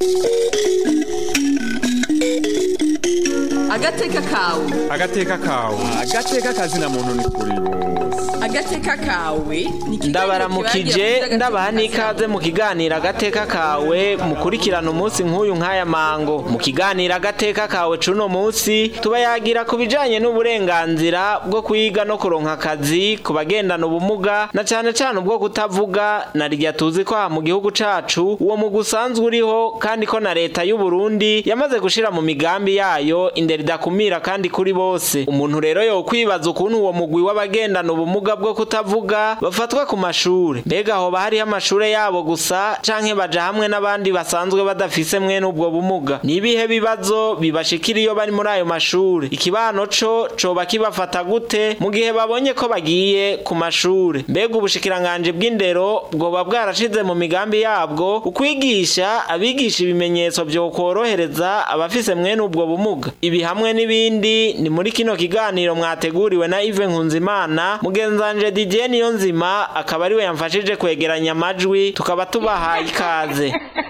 agateka kawe agateka kawe agateka kazina muntu ni kuri bose agateka kawe ni ikiganiro ndabaramukije kibagira ndabaha agateka n'ikaze mu kiganiro agateka kawe mukurikirana umunsi nk'uyu nk'aya mango mu kiganiro agateka kawe cuno munsi tubayagira ku bijanye n'uburenganzira bwo kwiga no kuronka akazi ku bagendana ubumuga na cane cane ubwo kutavuga na rya tuzi ko aha mu gihugu cacu uwo mugwi usanzwe uriho kandi ko na leta y'u Burundi yamaze gushira mu migambi yayo indero idakumira kandi kuri bose umuntu rero yo kwibaza ukuntu uwo mugwi w'abagendana ubumuga bwo kutavuga bafatwa ku mashure mbega hoba hariho amashure yabo gusa canke baja hamwe n'abandi basanzwe badafise mwene ubwo bumuga ni ibihe bibazo bibashikira iyo bari muri ayo mashure ikibano co coba kibafata gute mu gihe babonye ko bagiye ku mashure mbega ubushikiranganje bw'indero bwoba bwarashize mu migambi yabwo ukwigisha abigisha ibimenyetso vyo korohereza abafise mwene ubwo bumuga ibi hamwe n'ibindi ni muri kino kiganiro mwateguriwe na Yves Nkunzimana mugenzanje Didier Niyonzima akaba ariwe yamfashije kwegeranya amajwi tukaba tubahaye ikaze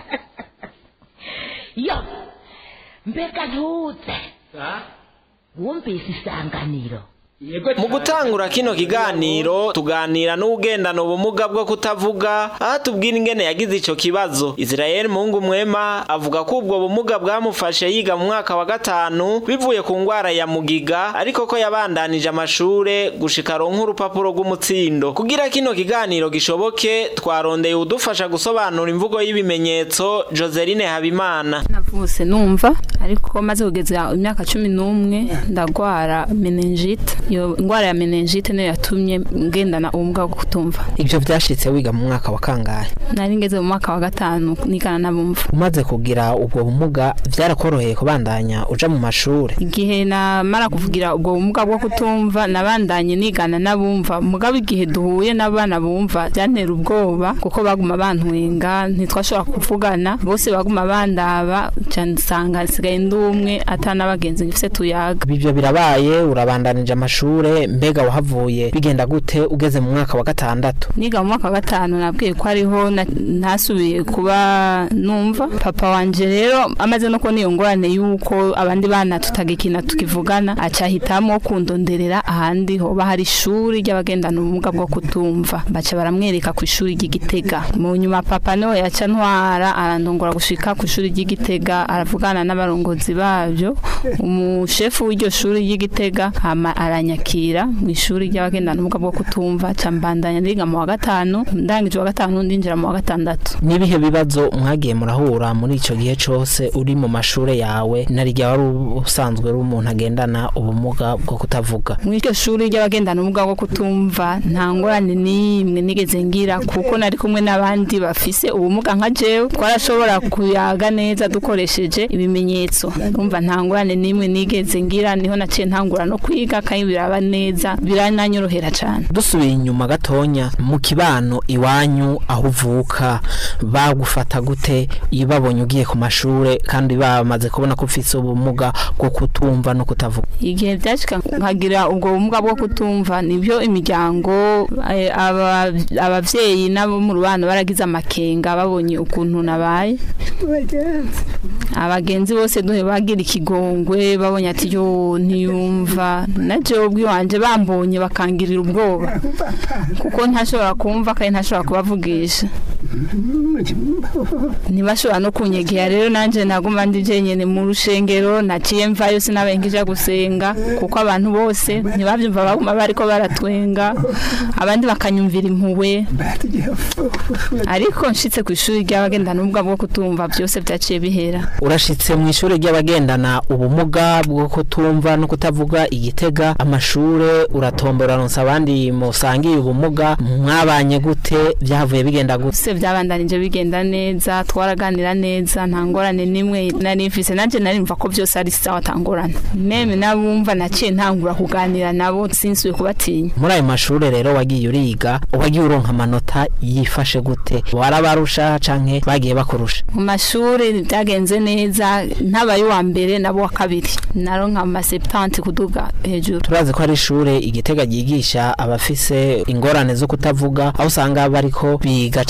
yo mbega ntuze wumvise isanganiro mu gutangura kino kiganiro tuganira n'ugendana ubumuga bwo kutavuga aho tubwira ingene yagize ico kibazo Israel Mungu Mwema avuga ko ubwo bumuga bwamufashe yiga mu mwaka wa gatanu bivuye ku ngwara ya mugiga ariko ko yabandanije amashure gushika ronka urupapuro rw'umutsindo kugira kino kiganiro gishoboke twarondeye udufasha gusobanura imvugo y'ibimenyetso Joseline Habimana navutse numva ariko maze kugeza imyaka cumi n'umwe ndagwara meningite iyo ndwara ya meningite niyo yatumye ngendana ubumuga bwo kutumva ivyo vyashitse wiga mu mwaka wa kangahe nari ngeze mu mwaka wa gatanu nigana n'abumva umaze kugira ubwo bumuga vyarakoroheye kubandanya uja mu mashure igihe namara kuvugira ubwo bumuga bwo kutumva nabandanye nigana n'abumva mugabo igihe duhuye n'abana bumva byantera ubwoba kuko baguma bantwenga ntitwashobora kuvugana bose baguma bandaba cyane nsanga nsigaye ndi umwe atanabagenzi ngifise tuyaga ivyo birabaye urabandanije amashure mbega wahavuye bigenda gute ugeze mu mwaka wa gatandatu niga mu mwaka wa gatanu nabwiye ko ariho na- ntasubiye kuba numva papa wanje rero amaze no kubona iyo ngorane y'uko abandi bana tutagikina tukivugana acahitamo kundonderera ahandi hoba hari ishuri ry'abagendana ubumuga bwo kutumva baca baramwereka ku ishuri ry'igitega mu nyuma papa niwe yaca ntwara arandongora gushika ku ishuri ry'igitega aravugana n'abarongozi babyo umushefu w'iryo shuri ry'igitega hama aranyakira mu ishuri ry'abagendana ubumuga bwo kutumva ca mbandanya ndiga mu wa gatanu ndangije wa gatanu ndinjira mu wa gatandatu nibihe bibazo mwagiye murahura muri ico gihe cose uri mu mashure yawe narirya wari usanzwe uri umuntu agendana ubumuga bwo kutavuga muri iryo shuri ry'abagendana ubumuga bwo kutumva nta ngorane n'imwe nigeze ngira kuko nari kumwe n'abandi bafise ubumuga nka jewe twarashobora kuyaga neza dukoresheje ibimenyetso urumva nta ngorane n'imwe nigeze ngira niho naciye ntangura no kwiga kandi biraba neza birananyorohera cane dusubiye inyuma gatonya mu kibano iwanyu aho uvuka bagufata gute iyo babonye ugiye ku mashure kandi bamaze kubona ko ufise ubumuga bwo kutumva no kutavuga igihe byashika nkagira ubwo bumuga bwo kutumva nibyo imiryango eh, aba- abavyeyi nabo mu rubano baragize amakenga babonye ukuntu nabaye abagenzi bose duhe bagira ikigongwe babonye ati yo ntiyumva na jewe ubwiwanje bambonye bakangirira ubwoba kuko ntashobora kumva kandi ntashobora kubavugisha ntibashobora no kunyegera rero nanje naguma ndi jenyene mu rushengero naciye mvayo sinabengija gusenga kuko abantu bose ntibavyumva baguma bariko baratwenga abandi bakanyumvira impuhwe ariko nshitse ku ishuri ry'abagendana ubumuga bwo kutumva byose vyaciye bihera urashitse mu ishure ry'abagendana ubumuga bwo kutumva no kutavuga igitega amashure uratombora ronsa abandi musangiye ubumuga mwabanye gute byahavuye bigenda gute byose byabandanije bigenda neza twaraganira neza nta ngorane n'imwe nari mfise nanje nari mva ko byose ari sawa atangorane meme nabumva naciye ntangura kuganira nabo sinsuye kubatinya muri ayo mashure rero wagiye uriga wagiye uronka amanota yifashe gute warabarusha canke bagiye bakurusha mu mashuri byagenze neza ntabaye uwa mbere nabo wa kabiri naronka amaseptanti kuduga hejuru turazi ko ari ishure igitega ryigisha abafise ingorane zo kutavuga aho usanga bariko biga cane cane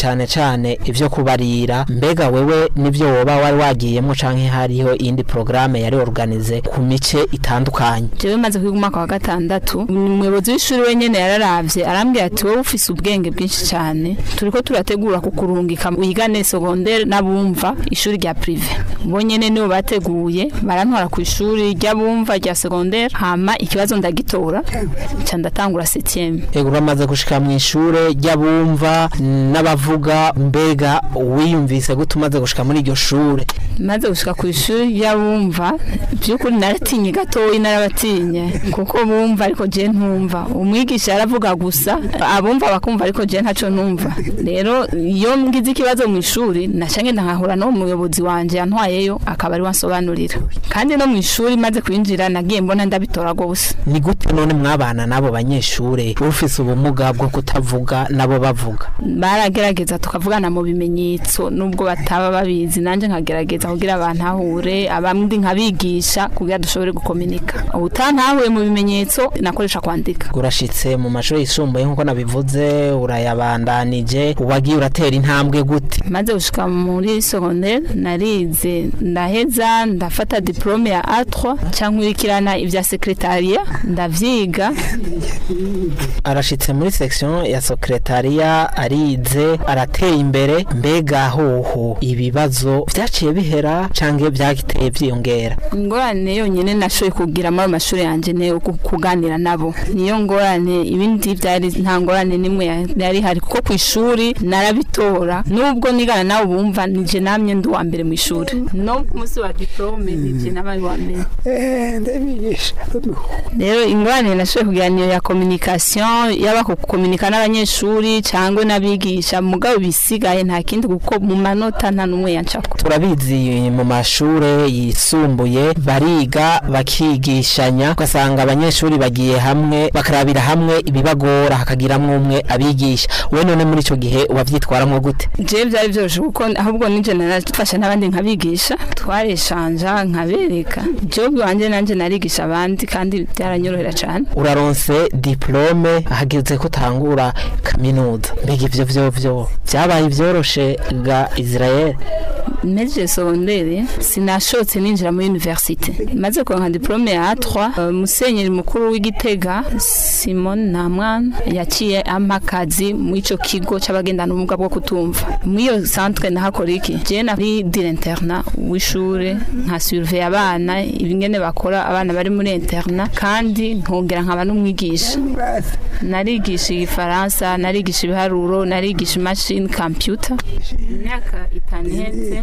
cane ivyo kubarira mbega wewe nivyo woba wari wagiyemo canke hariho iyindi programme yari organize ku mice itandukanye jewe maze kwiga umwaka wa gatandatu umuyobozi w'ishuri wenyene yararavye arambwira ati wowe ufise ubwenge bwinshi cyane turiko turategura kukurungika wigane secondaire n'abumva ishuri rya prive bo nyene nibo bateguye barantwara ku ishuri ry'abumva rya secondaire hama ikibazo ndagitora ca ndatangura 7 ego uramaze gushika mu ishure ry'abumva n'abavuga mbega wiyumvise gute umaze gushika muri iryo shure maze gushika ku ishuri ry'abumva by'ukuri naratinye gatoyi narabatinye kuko bumva ariko je ntumva umwigisha yaravuga gusa abumva bakumva ariko je ntaco ntumva rero iyo ngize ikibazo mu ishuri naca ngenda nkahura no muyobozi wanje yantwayeyo akaba ari wansobanurira kandi no mu ishuri maze kwinjira nagiye mbona ndabitora gose ni gute none mwabana n'abo banyeshure ufise ubumuga bwo kutavuga nabo bavuga baragerageza tukavugana mu bimenyetso nubwo bataba babizi nanje nkagerageza kugira abantahure abandi nkabigisha kugira dushobore gukominika utantahuye mu bimenyetso nakoresha kwandika urashitse mu mashuri yisumbuye nk'uko nabivuze urayabandanije wagiye uratera intambwe gute maze gushika muri secondaire narize ndaheza ndafata diplome ya A3 cankurikirana ivya secretariat ndavyiga arashitse muri section ya secretariat arize arateye imbere mbega hoho ibibazo vyaciye bihera canke vyagiteye vyiyongera ingorane yonyene nashoboye kugira muri ayo mashuri yanje ne kuganira nabo niyo ngorane ibindi vyari nta ngorane nimwe ya- yari hari kuko ku ishuri narabitora nubwo nigana nabo bumva nije namye ndi uwa mbere mu ishuri no ku munsi wa diplome nije nabaye uwa mbere rero ingorane nashoboye kugira niyo ya communication yaba ku kukominika n'abanyeshuri cyangwa n'abigisha mugabo bisigaye nta kindi kuko mu manota nta n'umwe yancako turabizi mu mashure yisumbuye bariga bakigishanya ugasanga abanyeshuri bagiye hamwe bakarabira hamwe ibibagora hakagiramwo umwe abigisha we none muri ico gihe wavyitwaramwo gute je byari byoroshe kuko ahubwo nije narafasha n'abandi nkabigisha twareshanja nkabereka job wanje nanje narigisha abandi kandi byaranyorohera cyane uraronse diplome hageze ko utangura kaminuza mbega ivyo vyo vyo vyabaye vyoroshe ga Israel meje secondaire sinashotse ninjira muri universite maze kuronka diplome ya A3 uh, musenyeri mukuru w'igitega Simon Namwana yaciye ampa akazi mu ico kigo c'abagendana ubumuga bwo kutumva muri iyo centre nahakora iki je nari dire interna w'ishure nka surveille abana ibingene bakora abana bari muri interna kandi nkongera nkaba n'umwigisha narigisha igifaransa narigisha ibiharuro narigisha imashini computer imyaka itanu iheze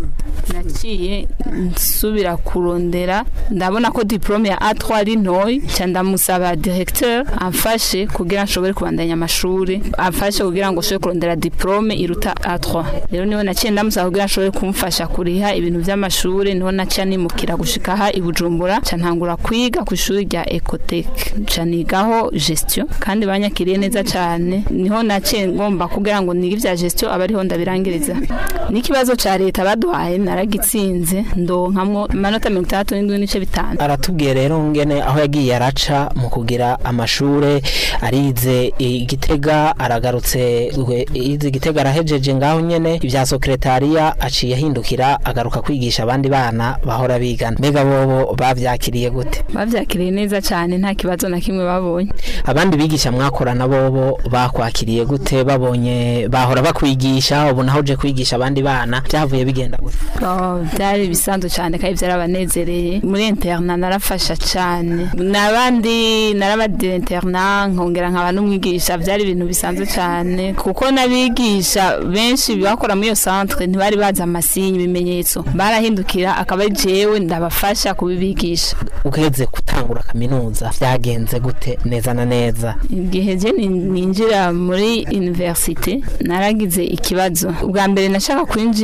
naciye nsubira kurondera ndabona ko diplome ya A3 ari ntoyi cya ndamusaba directeur amfashe kugira nshobore kubandanya amashuri amfashe kugira ngo nshobore kurondera diplome iruta A3 rero niho naciye ndamusaba kugira nshobore kumfasha kuriha ibintu by'amashuri niho naciye nimukira gushika aha i Bujumbura cya ntangura kwiga ku ishuri rya Ecotech cya nigaho gestion kandi banyakiriye neza cyane niho naciye ngomba kugira ngo nige ibya gestion abariho ndabirangiriza n'ikibazo cya leta baduhaye naragitsinze ndonkamwo amanota mirongo itandatu n'indwi n'ice bitanu aratubwiye rero ngene aho yagiye araca mu kugira amashure arize igitega aragarutse we- yize igitega arahejeje ngaho nyene ibya sekretariya aciye ahindukira agaruka kwigisha abandi bana bahora bigana mbega bobo bavyakiriye gute bavyakiriye neza cyane nta kibazo na kimwe babonye abandi bigisha mwakorana bobo bakwakiriye gute babonye bahora bakwigisha ubu naho uje kwigisha abandi bana byavuye bigenda gute Oh, byari bisanzwe cyane kandi byarabanezereye muri interna narafasha cyane n'abandi narabadira interna nkongera nkaba n'umwigisha byari ibintu bisanzwe cyane kuko n'abigisha benshi bakora muri iyo centre ntibari bazi amasinyi ibimenyetso barahindukira akaba ari jewe ndabafasha kubibigisha ugeze gutangura kaminuza byagenze gute neza na neza igihe je ni- ninjira muri universite naragize ikibazo ubwa mbere nashaka kwinjira muri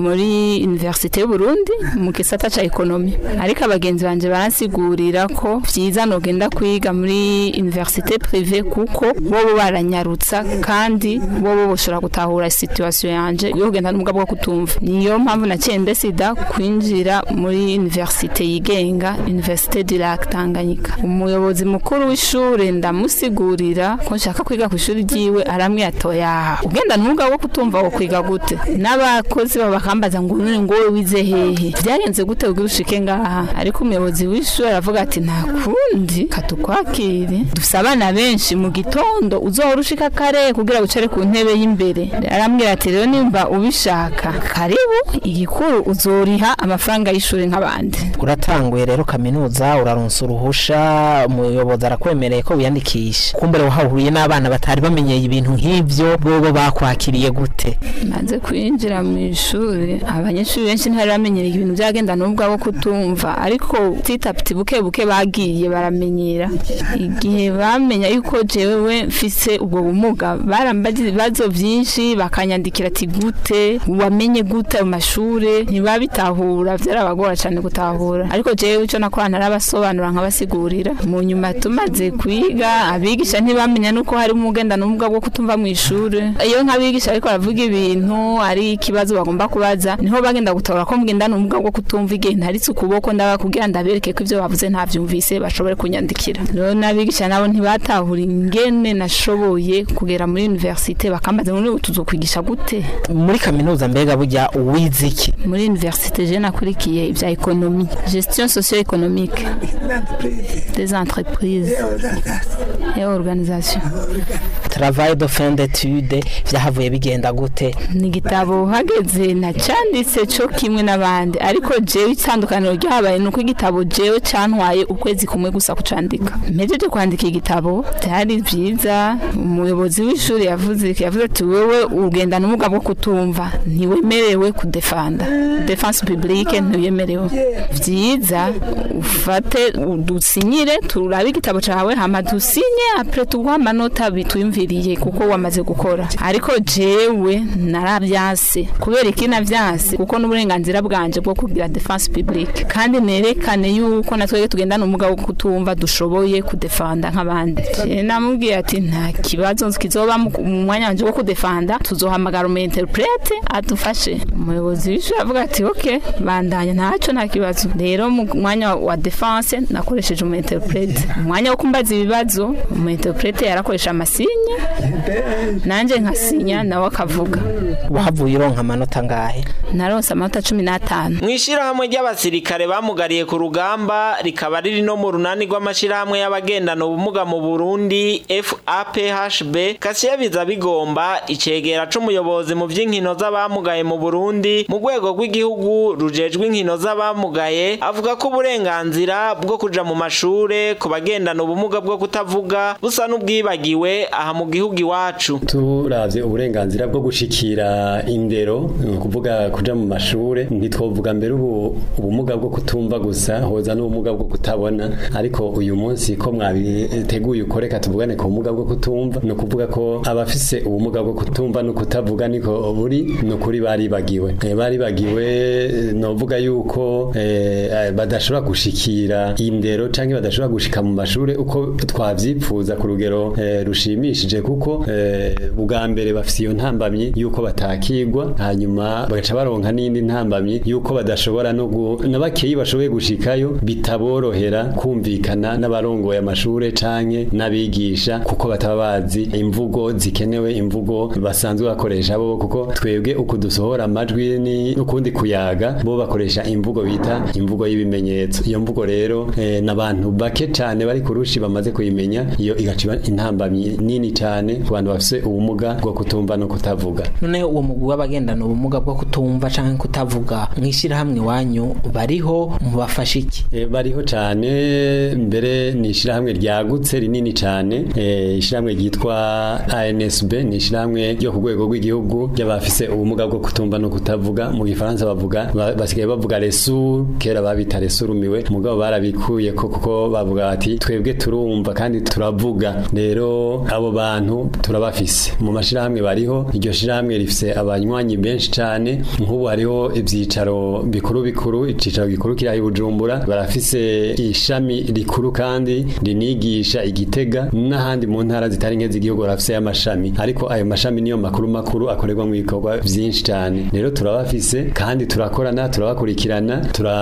muri universite y'u Burundi mu gisata ca ekonomi ariko abagenzi banje baransigurira ko vyiza nogenda kwiga muri universite prive kuko bobo baranyarutsa kandi bobo boshobora gutahura situation yanje yo kugenda n'ubwa bwo kutumva niyo mpamvu naciye ndesida kwinjira muri universite yigenga universite du lac Tanganyika umuyobozi mukuru w'ishure ndamusigurira ko nshaka kwiga ku ishuri ryiwe aramwe atoya ugenda n'ubwa bwo kutumva wo kwiga gute n'abakozi baba bakambaza ngo none ngo wowe wize hehe byagenze gute ubwo ushike ngaha ariko umuyobozi w'ishuri aravuga ati nta kundi katukwakire dufise abana benshi mu gitondo uzohora ushika kare kugira wicare ku ntebe y'imbere arambwira ati rero nimba ubishaka karibu igikuru uzoriha amafaranga y'ishuri nk'abandi uratanguye rero kaminuza uraronsa uruhusha umuyobozi arakwemereye ko wiyandikisha kumbere wahahuriye n'abana batari bamenyeye ibintu nk'ivyo bobo bakwakiriye gute maze kwinjira mu ishuri abanyeshuri benshi ntibari bamenyereye ibintu byagenda n'ubwo abo kutumva ariko titapiti buke buke bagiye baramenyera igihe bamenya yuko jewe mfise ubwo bumuga barambaza ibibazo byinshi bakanyandikira ati gute wamenye gute mu mashure ntibabitahura byarabagora cyane gutahura ariko jewe icyo nakora narabasobanura nkabasigurira mu nyuma tumaze kwiga abigisha ntibamenya nuko hari umugenda n'ubumuga bwo kutumva mu ishuri iyo nk'abigisha ariko baravuga ibintu ari ikibazo bagomba kubaza niho bagenda gutora ko mugenda n'ubumuga bwo kutumva igihe ntaritse ukuboko ndabakubwira ndabereke ko ibyo bavuze ntabyumvise bashobore kunyandikira rero n'abigisha nabo ntibatahura ingene nashoboye kugera muri universite bakambaza ngo ubu tuzokwigisha gute muri kaminuza mbega burya uwize iki muri universite je nakurikiye ibya ekonomi gestion socio économique des entreprises et organisation travail de fin d'étude vyahavuye bigenda gute ni igitabo hageze nacanditse cyo kimwe n'abandi ariko jewe itandukaniro ryabaye nuko igitabo jewe cantwaye ukwezi kumwe gusa kucandika mpejeje kwandika igitabo byari byiza umuyobozi w'ishuri yavuze yavuze ati wewe ugenda n'umuga bwo kutumva ntiwemerewe kudefanda defense publique ntiwemerewe byiza ufate dusinyire turabe igitabo cawe hama dusinye apre tuguha amanota bitwimviriye kuko wamaze gukora ariko jewe narabyase kubera iki navyase kuko n'uburenganzira bwanje bwo kugira defense publique kandi nerekane yuko natwege tugendana umuga wo kutumva dushoboye kudefanda nk'abandi Je namubwiye ati nta kibazo kizoba mu mu mwanya wanje wo kudefanda tuzohamagara umu interprete adufashe umuyobozi w'ishuri avuga ati ok bandanya ntaco nta kibazo rero mu mwanya wa defense nakoresheje umu interprete mu mwanya wo kumbaza ibibazo umu interprete yarakoresha amasinye nanje nkasinya nawe akavuga wahavuye uronka amanota ngahe naronse amanota cumi n'atanu mu ishyirahamwe ry'abasirikare bamugariye ku rugamba rikaba riri no mu runani rw'amashyirahamwe y'abagendana ubumuga mu burundi faphb kasiya biza bigomba icegera c'umuyobozi mu vy'inkino z'abamugaye mu burundi mu rwego rw'igihugu rujejwe inkino z'abamugaye avuga ko uburenganzira bwo kuja mu mashure ku bagendana ubumuga bwo kutavuga busa n'ubwibagiwe aha mu gihugu iwacu turavye uburenganzira bwo gushikira indero ni ukuvuga kuja mu mashure ntitwovuga mbere ubu ubumuga bwo kutumva gusa hoza n'ubumuga bwo kutabona ariko uyu munsi ko mwabiteguye uko reka tuvugane ku bumuga bwo kutumva ni ukuvuga ko abafise ubumuga bwo kutumva no kutavuga niko buri ni ukuri baribagiwe Eh, baribagiwe eh, novuga yuko eh, eh, badashobora gushikira indero canke badashobora gushika mu mashure uko twavyipfuza ku rugero eh, rushimishije kuko eh, bwa mbere bafise iyo ntambamyi yuko batakigwa hanyuma bagaca baronka n'indi ntambamyi yuko badashobora no gu- na bakeyi bashoboye gushikayo bitaborohera kumvikana n'abarongoye amashure canke n'abigisha kuko bataba bazi imvugo zikenewe imvugo basanzwe bakoresha bo kuko twebwe uku dusohora amajwi ni ukundi kuyaga bo bakoresha imvugo bita imvugo y'ibimenyetso iyo mvugo rero eh, n'abantu bake cane bari kurushi bamaze kuyimenya iyo igaciba intambamyi nini cane ku bantu bafise ubumuga bwo kutumva no kutavuga none uwo mugwi w'abagendana ubumuga bwo kutumva canke kutavuga mw'ishirahamwe iwanyu bariho mubafasha iki E, bariho cyane mbere ni ishyirahamwe ryagutse rinini cyane e, ishyirahamwe ryitwa ANSB ni ishyirahamwe ryo ku rwego rw'igihugu ry'abafise ubumuga bwo kutumva no kutavuga mu gifaransa bavuga ba- basigaye bavuga resur kera babita resurumiwe mugabo barabikuye ko kuko bavuga bati twebwe turumva kandi turavuga rero abo bantu turabafise mu mashirahamwe bariho iryo shirahamwe rifise abanywanyi benshi cane nk'ubu hariho ivyicaro bikuru bikuru icicaro gikuru kiri aho i Bujumbura barafise ishami rikuru kandi rinigisha igitega n'ahandi mu ntara zitari nke z'igihugu barafise amashami ariko ayo mashami niyo makuru makuru akorerwa mu bikorwa vyinshi cane rero turabafise kandi turakorana turabakurikirana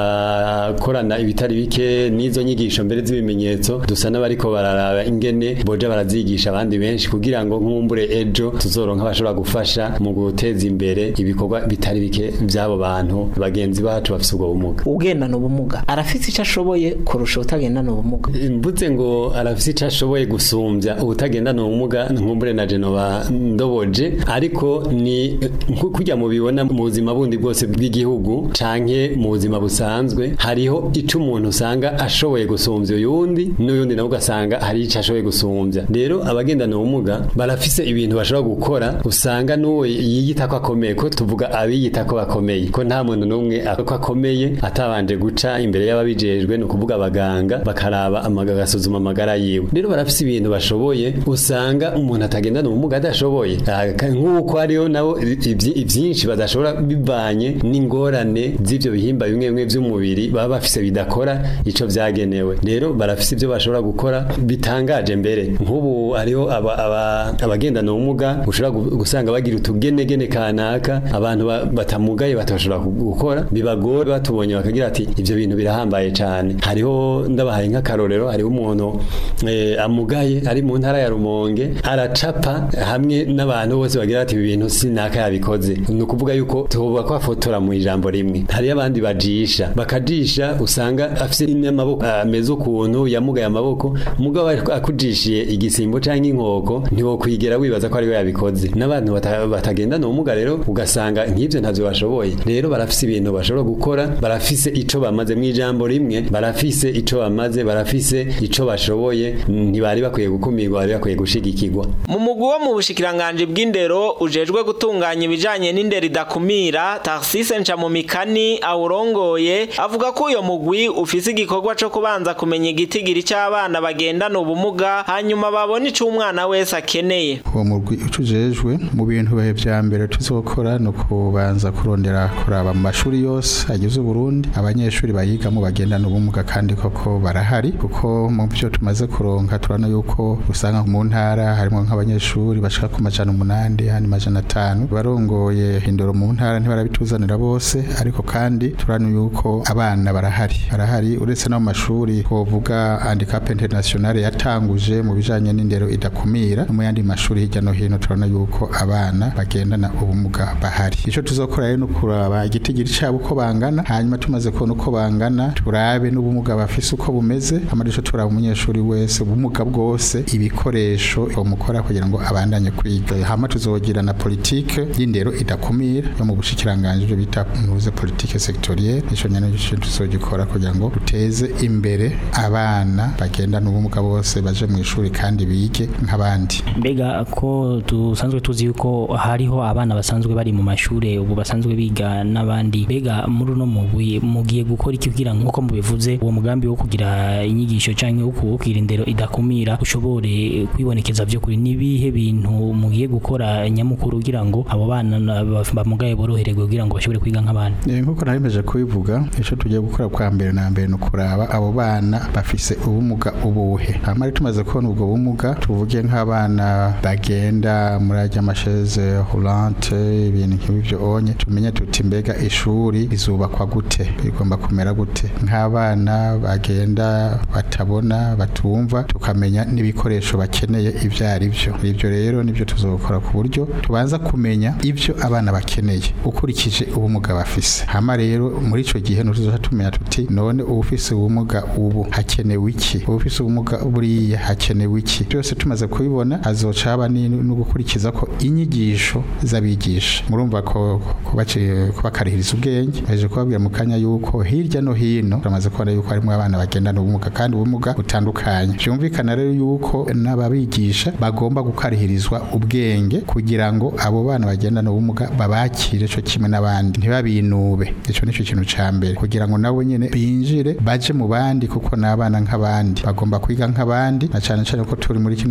turakorana ibitari bike n'izo nyigisho mbere z'ibimenyetso dusa n'abariko bararaba ingene boja barazigisha abandi benshi kugira ngo nkumbure ejo tuzoronka abashobora gufasha mu guteza imbere ibikorwa bitari bike by'abo bantu bagenzi bacu bafise ubwo bumuga ugendana ubumuga arafise icyo ashoboye kurusha utagendana ubumuga mvuze ngo arafise icyo ashoboye gusumbya ubutagendana ubumuga nkumbure na Genova ndoboje ariko ni nku- kurya mubibona mu buzima bundi bwose bw'igihugu canke mu buzima busanzwe hariho ico umuntu usanga ashoboye gusumbya uyundi n'uyundi nawe ugasanga hari ico ashoboye gusumbya rero abagendana ubumuga barafise ibintu bashobora gukora usanga n'uwo yiyita ko akomeye ko tuvuga abiyita ko bakomeye ko nta muntu n'umwe ko akomeye atabanje guca imbere y'ababijejwe ni ukuvuga abaganga bakaraba amaga agasuzuma amagara yiwe rero barafise ibintu bashoboye usanga umuntu atagendana ubumuga adashoboye Ah, ka- nk'uko hariho nabo ibyi- ivyinshi badashobora bivanye n'ingorane z'ivyo bihimba bimwe bimwe vy'umubiri baba bafise bidakora ico vyagenewe rero barafise ivyo bashobora gukora bitangaje mbere nk'ubu hariho aba- aba- abagendana ubumuga ushobora gu- gusanga bagira utugenegene kanaka abantu ba- batamugaye batashobora ku- gukora bibagora batubonye bakagira ati ivyo bintu birahambaye cane hariho ndabahaye nk'akarorero hariho umuntu eh, amugaye ari mu ntara ya Rumonge aracapa hamwe n'abantu bose bagira ati ibi bintu sinaka yabikoze ni ukuvuga yuko tuba ko afotora mu ijambo rimwe hariyo abandi bajisha bakajisha usanga afise n'amaboko ameze ukuntu yamugaye amaboko mugabo ariko akujishiye igisimbo canke inkoko ntiwokwigera wibaza ko ariwe yabikoze n'abantu bata- batagendana ubumuga rero ugasanga nk'ivyo ntavyo bashoboye rero barafise ibintu bashobora gukora barafise ico bamaze mu ijambo rimwe barafise ico bamaze barafise ico bashoboye ntibari bakwiye gukumirwa bari bakwiye gushigikirwa mu mugwi wo mu bushikiranganji bw'indero ujejwe gutunganya ibijanye n'indero idakumira tarsise ncamumikani awurongoye avuga ko uyo mugwi ufise igikorwa co kubanza kumenya igitigiri c'abana bagendana ubumuga hanyuma babona ico umwana wese akeneye uwo murwi ucujejwe mu bintu bihe vya mbere tuzokora no kubanza kurondera kuraba mu mashuri yose agize Burundi abanyeshuri bayigamo bagendana ubumuga kandi koko barahari kuko mu byo tumaze kuronka turana yuko usanga mu ntara harimo nk'abanyeshuri bashika ku majana umunani handi majana atanu barongoye indoro mu ntara ntibarabituzanira bose ariko kandi turana yuko abana barahari barahari uretse no mu mashuri twovuga handicap international yatanguje mu bijanye n'indero idakumira no mu yandi mashuri hirya no hino turabona yuko abana bagendana ubumuga bahari ico tuzokora rero no kuraba igitigiri cabo uko bangana hanyuma tumaze kubona uko bangana turabe n'ubumuga bafise uko bumeze hama ico turaba umunyeshuri wese ubumuga bwose ibikoresho bamukora kugira ngo abandanye kwiga hama tuzogira na politike y'indero idakumira yo mu bushikiranganje byo bita nuze politike sectorielle ico nyene ico tuzogikora kugira ngo duteze imbere abana bagendana ubumuga bose baje mu ishuri kandi bige nk'abandi mbega ko dusanzwe tuzi yuko hariho abana basanzwe bari mu mashure ubu basanzwe biga n'abandi mbega muri uno mugwi mugiye gukora iki kugira ngo nkuko mubivuze uwo mugambi wo kugira inyigisho canke wo kuwukira indero idakumira ushobore kwibonekeza vyo kuri nibihe bintu mugiye gukora nyamukuru kugira ngo abo bana na- ba- bamugaye borohererwe kugira ngo bashobore kwiga nk'abandi Eh, nkuko naremeje kubivuga ico tugiye gukora kwa mbere na mbere no kuraba abo bana bafise ubumuga ubuhe hama rero tumaze kubona ubwo bumuga tuvuge nk'abana bagenda muri ajya amasheze hulante ibintu nk'ibyo onye tumenye tuti mbega ishuri rizubakwa gute bigomba kumera gute nk'abana bagenda batabona batumva tukamenya n'ibikoresho bakeneye ibyo ari byo ibyo rero nibyo tuzokora ku buryo tubanza kumenya ibyo abana bakeneye ukurikije ubumuga bafise hama rero muri ico gihe nutuzoca tumenya tuti none ubufise ubumuga ubu hakenewe iki ubufise ubumuga buriya hakenewe iki byose tumaze kubibona hazoca haba ni- no gukurikiza ko inyigisho z'abigisha murumva ko kubaci- kubakarihiriza ubwenge baje kubabwira mu kanya yuko hirya no hino turamaze kubona yuko harimo abana bagendana ubumuga kandi ubumuga butandukanye byumvikana rero yuko n'ababigisha bagomba gukarihirizwa ubwenge kugira ngo abo bana bagendana ubumuga babakire cyo kimwe n'abandi ntibabinube ico nico kintu ca mbere kugira ngo nabo nyene binjire baje mu bandi kuko n'abana nk'abandi bagomba kwiga nk'abandi na cane cane ko turi muri kino gihe tubona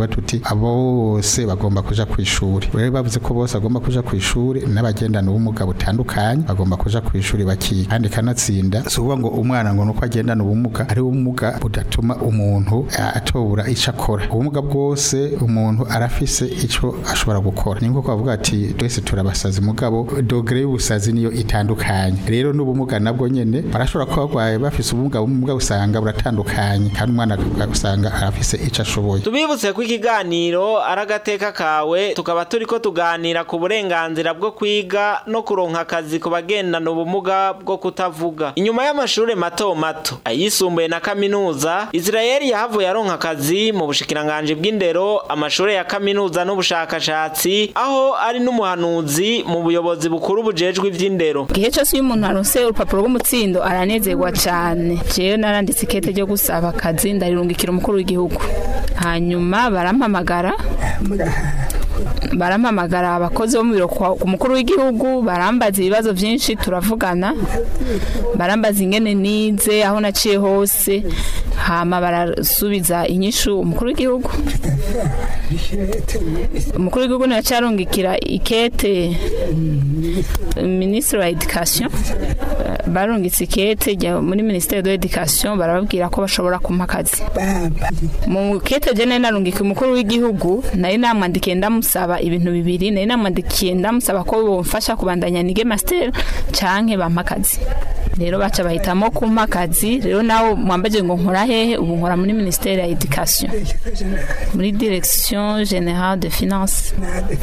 tuvuga tuti abo bose bagomba kuja ku ishuri rero bavuze ko bose bagomba kuja ku ishuri n'abagendana ubumuga butandukanye bagomba kuja ku ishuri bakiga kandi kanatsinda si ukuvuga ngo umwana ngo nuko agendana ubumuga ari ubumuga budatuma umuntu eh, atobura ico akora ubumuga bwose umuntu arafise ico ashobora gukora ni nko bavuga ati twese turabasazi mugabo dogere y'ubusazi niyo itandukanye rero n'ubumuga nabwo nyene barashobora kuba barwaye bafise ubumuga ubumuga usanga buratandukanye kandi umwana usanga arafise ico ashoboye tubibutse ko ikiganiro ari agateka kawe tukaba turiko tuganira ku burenganzira bwo kwiga no kuronka akazi ku bagendana ubumuga bwo kutavuga inyuma y'amashure mato mato ayisumbuye na kaminuza israeli yahavuye aronka akazi mu bushikiranganji bw'indero amashure ya kaminuza n'ubushakashatsi aho ari n'umuhanuzi mu buyobozi bukuru bujejwe ivy'indero igihe cyose iyo umuntu aronse urupapuro rw'umutsindo aranezerwa cyane jewe naranditse ikete ryo gusaba akazi ndarirungikira umukuru w'igihugu hanyuma barampamagara barampamagara abakozi bo mu biro kwa- ku mukuru w'igihugu barambaza ibibazo byinshi turavugana barambaza ingene nize aho naciye hose hama barasubiza inyishu umukuru w'igihugu umukuru w'igihugu ntiyacarungikira ikete minisitiri wa edikasiyo barungitse ikete rya- muri minisiteri de edikasiyo barababwira ko bashobora kumpa akazi mu kete jene narungika umukuru w'igihugu nari namwandikiye ndamusaba ibintu bibiri nari namwandikiye ndamusaba ko bomfasha kubandanya nige master canke bampa akazi rero baca bahitamo kumpa akazi rero nawe mwambaje ngo nkora hehe ubu nkora muri minisiteri ya edikasiyo muri direction generale de finance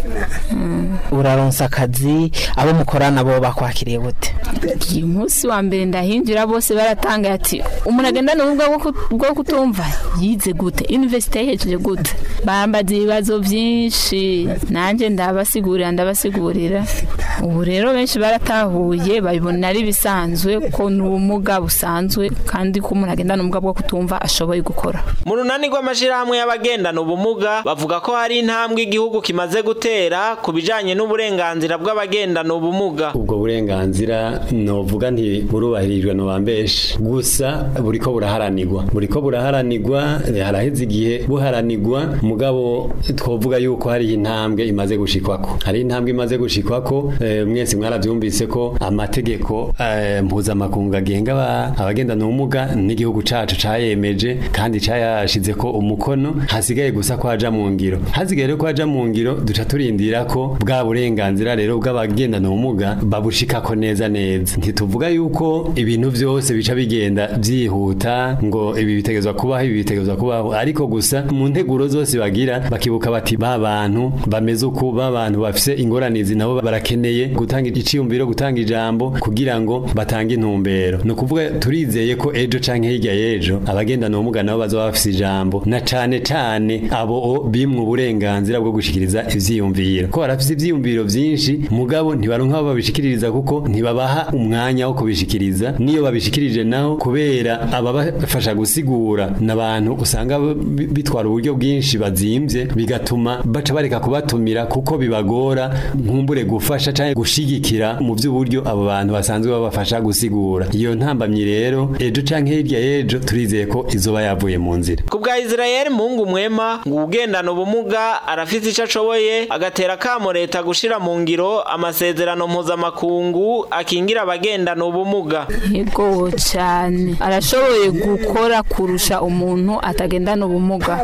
uraronsa akazi abo mukorana bo bakwakiriye gute uyu munsi wa mbere ndahinjira bose baratangaye ati umuntu agendana ubumuga bwo ku- bwo kutumva yize gute universite yahejeje gute bambaza ibibazo byinshi nanjye ndabasigurira ndabasigurira ubu rero benshi baratahuye babibona ari bisanzwe ko ni ubumuga busanzwe kandi ko umuntu agendana ubumuga bwo kutumva ashoboye gukora mu runani rw'amashirahamwe y'abagendana ubumuga bavuga ko hari intambwe igihugu kimaze gutera ku bijanye n'uburenganzira bw'abagendana ubumuga ubwo burenganzira novuga nti burubahirijwe no bambeshe gusa buriko buraharanirwa buriko buraharanirwa eh, haraheze igihe buharanirwa mugabo twovuga yuko hari intambwe imaze gushikwako hari intambwe imaze gushikwako eh, mwese mwaravyumvise ko amategeko eh, mpuzamakungu agenga aba- abagendana ubumuga n'igihugu cacu cayemeje kandi cayashize ko umukono hasigaye gusa ko aja mu ngiro hasigaye rero ko aja mu ngiro duca turindira ko bwa burenganzira rero bw'abagendana ubumuga babushikako neza neza ntituvuga yuko ibintu byose bica bigenda byihuta ngo ibi bitegezwa kubaho ibi bitegezwa kubaho ariko gusa mu nteguro zose bagira bakibuka bati ba bantu bameze uku ba bantu bafise ingoranizi nabo barakeneye gutanga iciyumviro gutanga ijambo kugira ngo batange intumbero ni ukuvuga turizeye ko ejo canke hirya y'ejo abagendana ubumuga nabo bazoba bafise ijambo na cane cane abo bimwe uburenganzira bwo gushikiriza ivyiyumviro ko barafise ivyiyumviro vyinshi mugabo ntibaronka abo babishikiririza kuko ntibabaha umwanya wo kubishikiriza niyo babishikirije naho kubera ababafasha gusigura n'abantu usanga bi- bitwara uburyo bwinshi bazimvye bigatuma baca bareka kubatumira kuko bibagora nkumbure gufasha canke gushigikira mu vy'uburyo abo bantu basanzwe babafasha gusigura iyo ntambamyi rero ejo canke hirya y'ejo turizeye ko izoba yavuye mu nzira ku bwa israel mungu mwema ngo ugendana ubumuga arafise ico ashoboye agatera akamo leta gushira mu ngiro amasezerano mpuzamakungu akingira abagendana ubumuga yego cyane arashoboye gukora kurusha umuntu atagendana ubumuga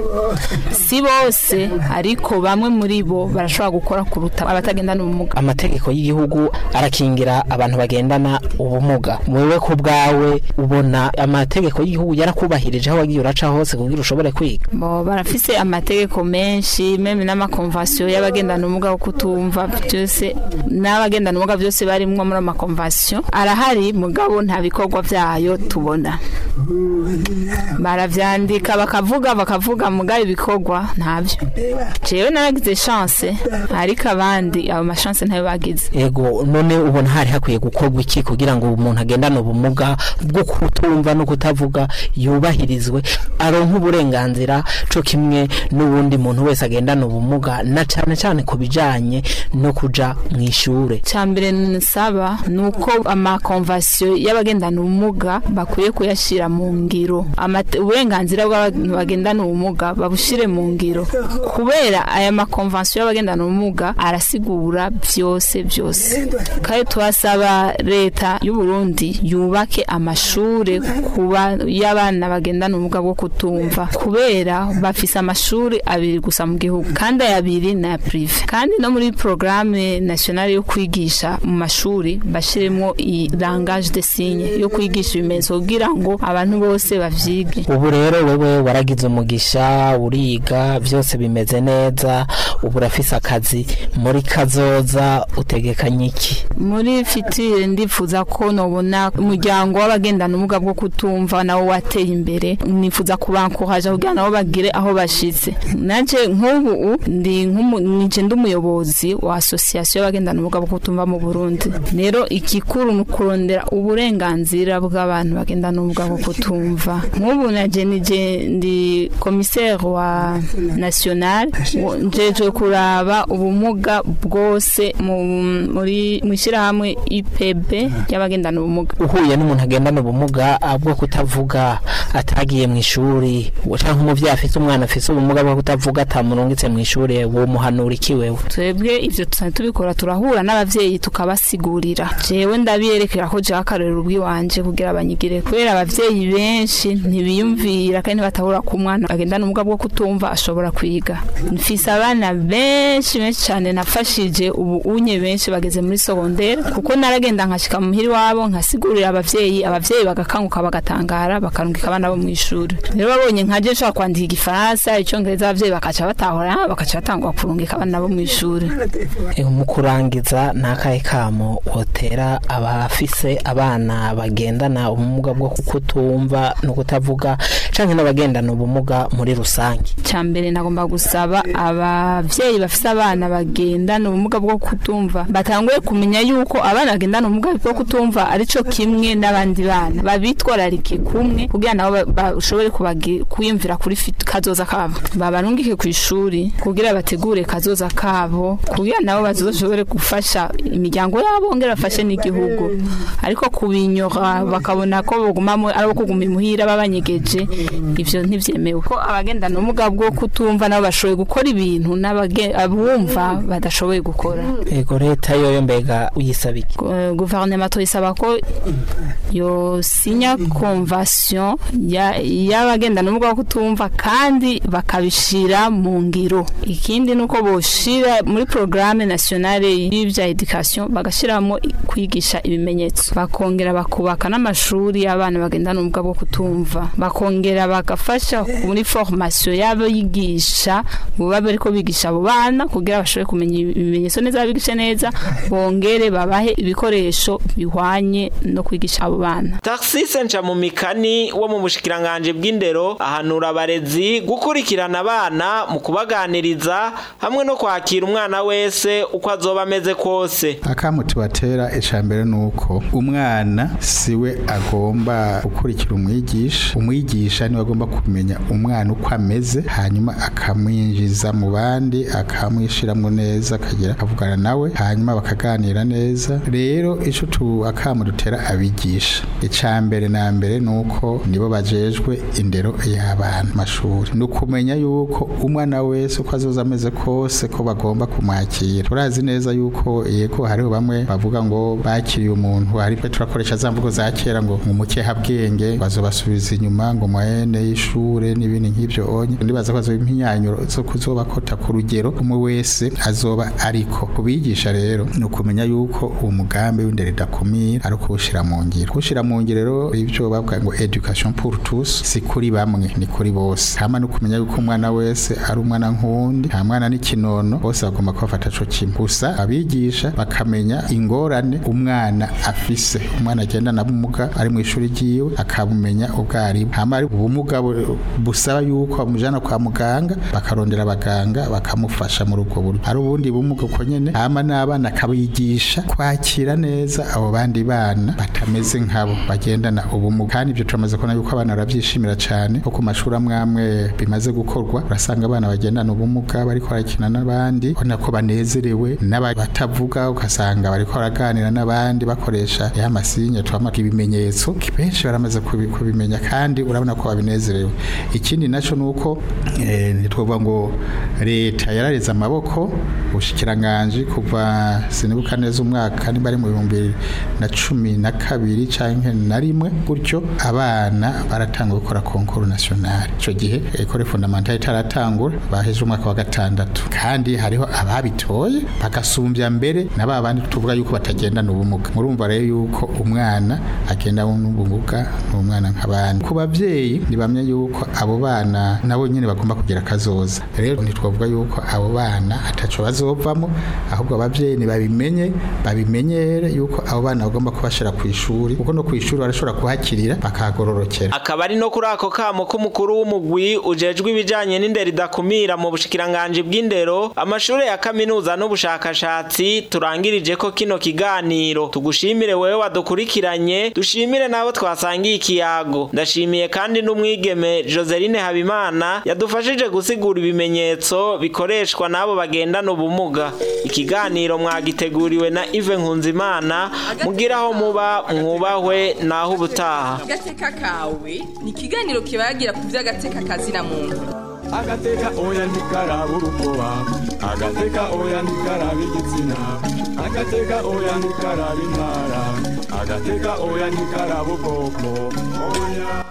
si bose ariko bamwe muri bo barashobora gukora kuruta abatagendana ubumuga amategeko y'igihugu arakingira abantu bagendana ubumuga wewe ku bwawe ubona amategeko y'igihugu yarakubahirije aho wagiye uraca hose kugira ushobore kwiga bo barafise amategeko menshi meme n'amakonvasiyo y'abagendana ubumuga bwo kutumva byose n'abagendana ubumuga byose barimwo muri amakonvasiyo arahari mugabo nta bikorwa byayo tubona baravyandika bakavuga bakavuga mugabo ibikorwa ntabyo jewe naragize chance ariko abandi abo machance ntayo bagize ego none ubona hari hakwiye gukorwa iki kugira ngo umuntu agendane ubumuga bwo kutumva no kutavuga yubahirizwe aronke uburenganzira co kimwe n'ubundi muntu wese agendana ubumuga na cane cane ku bijanye no kuja mu ishure cyambere nsaba nuko amakonvasiyo y'abagendana ubumuga bakwiye kuyashira kubishira mu ngiro Amate- uburenganzira bw'abantu bagendana ubumuga babushire mu ngiro kubera aya makonvansiyo y'abagendana ubumuga arasigura byose byose kandi tuhasaba leta y'u Burundi yubake amashure kuba y'abana bagendana ubumuga bwo kutumva kubera bafise amashuri abiri gusa mu gihugu kandi aya abiri ni aya prive kandi no muri programme nationale yo kwigisha mu mashuri bashiremo i langage de signe yo kwigisha ibimenyetso kugira ngo abantu bose bavyige ubu rero wewe waragize umugisha uriga byose bimeze neza ubu urafise akazi muri kazoza utegekanye iki muri fitire ndifuza ko nobona umuryango w'abagendana ubumuga bwo kutumva nawo wateye imbere nifuza kubankohaja kugira nabo bagire aho bashitse naje nk'ubu ndi nk'umu- nije ndi umuyobozi wa association y'abagendana ubumuga bwo kutumva mu Burundi rero igikuru ni ukurondera uburenganzira bw'abantu bagendana ubumuga bwo kutumva nk'ubu naje nije ndi commissaire wa national wo- njejwe kuraba ubumuga bwose mu- muri mu ishyirahamwe IPB ry'abagendana ubumuga uhuye n'umuntu agendana ubumuga ah, bwo kutavuga atagiye mu ishuri cyangwa umuvyeyi afite umwana afite ubumuga bwo kutavuga atamurungitse mu ishuri wo muhanura iki wewe twebwe ivyo tusanzwe tubikora turahura n'abavyeyi tukabasigurira jewe ndabiyerekera ko jewe akarorero ubwiwanje kugira abanyigire kubera abavyeyi benshi ntibiyumvira kandi ntibatahura ko umwana agendana ubumuga bwo kutumva ashobora kwiga mfise abana benshi benshi cyane nafashije ubu unye benshi bageze muri secondaire kuko naragenda nkashika mu muhiri wabo nkasigurira abavyeyi abavyeyi bagakanguka bagatangara bakarungika abana bo mu ishuri rero babonye nkaje nshobora kwandika igifaransa icongereza abavyeyi bakaca batahura bakaca batangwa kurungika abana bo mu ishuri Eh, mu kurangiza n'akahe kamo wotera abafise abana bagendana ubumuga bwo kutumva no kutavuga canke n'abagendana ubumuga muri rusange cyambere nagomba gusaba abavyeyi bafise abana bagendana ubumuga bwo kutumva batanguye kumenya yuko abana bagendana ubumuga bwo kutumva arico kimwe n'abandi bana babitwararike kumwe kugira nabo ba- bashobore kubagi- kwiyumvira kuri fit- kazoza kabo babarungike ku ishuri kugira bategure kazoza kabo kugira nabo bazoshobore gufasha imiryango yabo ngera bafashe n'igihugu ariko kubinyora bakabona ko bogumamo ari abo kuguma imuhira babanyegeje ivyo ntivyemewe ko abagendana ubumuga bwo kutumva nabo bashoboye gukora ibintu n'abage- abumva badashoboye gukora ego leta yoyo mbega uyisaba iki Eh, guverinoma tuyisaba ko yosinya convention ya- y'abagendana ubumuga bwo kutumva kandi bakabishira mu ngiro ikindi ni uko boshira muri programme nationale y'ivya education bagashiramo kwigisha ibimenyetso bakongera bakubaka n'amashuri y'abana bagendana ubumuga bwo kutumva bakongera bagafasha muri formation y'abo yigisha buba bariko bigisha abo bana kugira bashobore kumenya ibimenyetso neza babigishe neza bongere babahe ibikoresho bihwanye no kwigisha abo bana Taxise nca mu mikani wo mu bushikiranganje bw'indero ahanura abarezi gukurikirana abana mu kubaganiriza hamwe no kwakira umwana wese uko azoba ameze kose akamu tubatera icambere nuko umwana siwe agomba gukurikira umwigisha umwigisha niwe agomba kumenya umwana uko ameze hanyuma akamwinjiza mu bandi akamwishiramwo neza akagira akavugana nawe hanyuma bakaganira neza rero ico tu akamu dutera abigisha icambere na mbere nuko nibo bajejwe indero y'abana mashuri nukumenya yuko umwana wese uko azoza ameze kose ko bagomba kumwakira turazi neza yuko yego hariho bamwe bavuga ngo bakiriye umuntu ariko turakoresha za mvugo za kera ngo umukeha bwenge bazobasubiza inyuma ngo mwene y'ishure n'ibindi nk'ivyo onye ndibaza ko azoba impinyanyuro zo kuzobakota ku rugero umwe wese azoba ariko kubigisha rero ni ukumenya yuko uwo mugambi w'indero idakumira ari ukuwushira mu ngiro kuwushira mu ngiro rero ivyo bavuga ngo education pour tous si kuri bamwe ni kuri bose hama no kumenya yuko umwana wese ari umwana nk'uwundi nta mwana n'ikinono bose bagomba kubafata co kimwe gusa abigisha bakamenya ingorane umwana afise umwana agendana ubumuga ari mu ishuri ryiwe akabumenya ubwo ari hama ari ubumuga bu- busaba yuko bamujana kwa muganga bakarondera abaganga bakamufasha muri ubwo buryo hari ubundi bumuga uko nyene hama n'abana akabigisha kwakira neza abo bandi bana batameze nkabo bagendana ubumuga kandi ibyo turamaze kubona yuko abana barabyishimira cyane ko ku mashuri amwe amwe bimaze gukorwa urasanga abana bagendana ubumuga bariko barakina n'abandi ubona ko banezerewe n'abatavuga ugasanga bariko baraganira n'abandi bakoresha ya masinya twama ibimenyetso benshi baramaze baramaze kubi- kubimenya kandi urabona ko babinezerewe ikindi nacyo ni uko eh, ntitwovuga ngo leta yarareze amaboko ubushikiranganje kuva sinibuka neza umwaka niba ari mu bihumbi bibiri na cumi na kabiri cyangwa na rimwe gutyo abana baratanga gukora konkuru nationale icyo gihe ekore fondamentale itaratangura baheje umwaka wa gatandatu kandi hariho ababitoye bagasumbya mbere na ba bandi tuvuga yuko batagendana ubumuga murumva rero yuko umwana agenda n'ubumuga ni umwana nk'abandi ku babyeyi ntibamye yuko abo bana nabo nyine bagomba kugira akazoza rero ntitwavuga yuko abo bana ataco bazovamo ahubwo ababyeyi ntibabimenye babimenyere yuko abo bana bagomba kubashira ku ishuri kuko no ku ishuri barashobora kuhakirira bakahagororokera akaba ari no kuri ako kamo k'umukuru w'umugwi ujejwe ibijanye n'indero idakumira mu bushikiranganji bw'indero amashure ya kaminuza n'ubushakashatsi turangirije ko kino kiganiro tugushimire wewe wadukurikiranye dushimire nabo twasangiye ikiyago ndashimiye kandi n'umwigeme Joseline Habimana yadufashije gusigura ibimenyetso bikoreshwa n'abo bagendana ubumuga ikiganiro mwagiteguriwe na Yves Nkunzimana mugiraho muba mwubahwe naho ubutaha agateka kawe ni ikiganiro kibagira ku by'agateka kazina muntu agateka oya ntikaraba urukoba agateka oya ntikaraba igitsina agateka oya ntikaraba intara agateka oya ntikaraba ubwoko oya